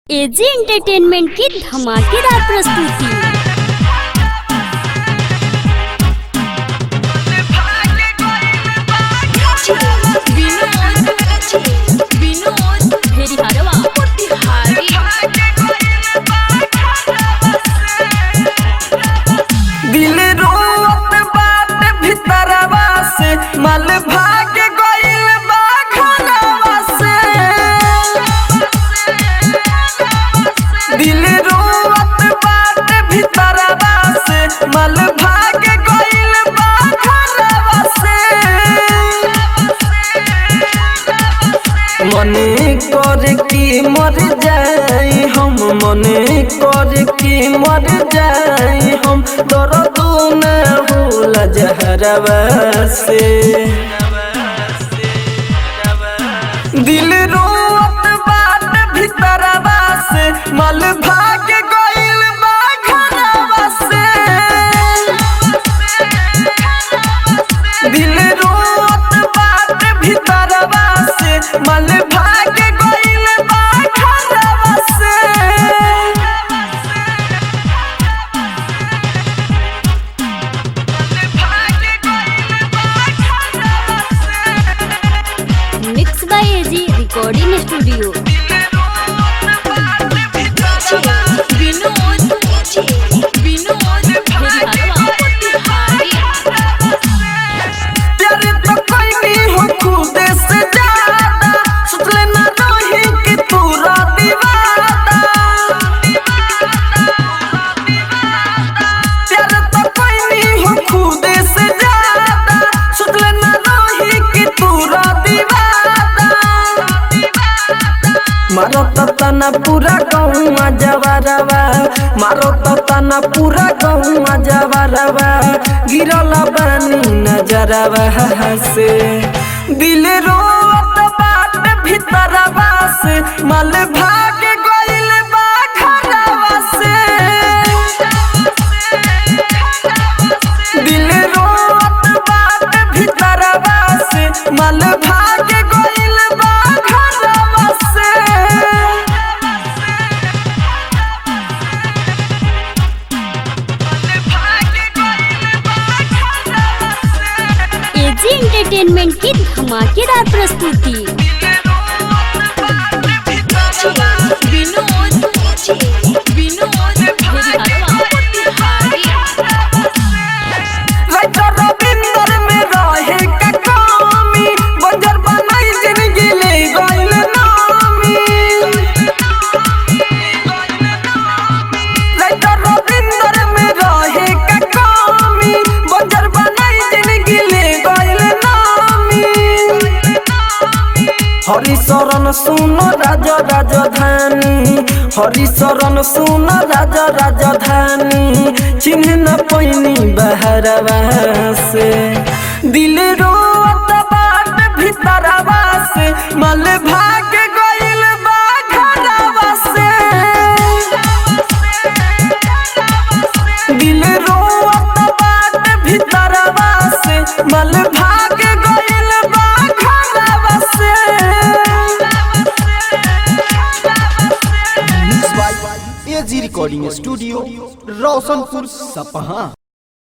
AG entertainment की धमाकेदार प्रस्तुति विनोद भेरी हरवा दिल रोवत बाट भितरवा से मल भाग गइल बा घरवा से दिल रोवत बाट भितरवा से मल भाग गइल बा घरवा से मने कर की मर जाई हम मने कर की मर जाई हम दर्द न होला जहरवा से दिल रोवत बाट भीतरवा से मल भाग गइल बा घरवा से दिल रोवत बाट भीतरवा से मल भाग गइल बा घरवा से mix by AG recording studio Vinod Vinod भेरी हरवा प्यार तो कोई नहीं हो खुद से ज्यादा सोच लेना रही कि तू दीवाना प्यार तो कोई नहीं हो खुद से ज्यादा सोच लेना रही कि तू दीवाना मारो तो तना पूरा गौवा जवारवा मारो तो तना पूरा गौवा जवारवा गिरल बानी नजरवा से दिल रोत बाट भीतरवा से मल भाग गइल बा घरवा से दिल रोत बाट भीतरवा से मल भाग गइल बा घरवा से एजी एंटरटेनमेंट की धमाकेदार प्रस्तुति विनोद विनोद भेरी हरवा राइटर रविंदर में रहे का कमी बंजर बनाई जिंदगी ले गइल नामी राइटर रविंदर में रहे का कमी बंजर बनाई जिंदगी ले गइल नामी हरिशरण सुन राज राजधानी हरिशरण सुन राज राजधानी चिन्ह न पैनी बहरवा से दिल रोत बाट भीतरवा से मल भाग गइल बा घरवा से दिल रोत बाट भीतरवा से मल भाग गइल बा घरवा से एजी रिकॉर्डिंग स्टूडियो रोशनपुर सपहा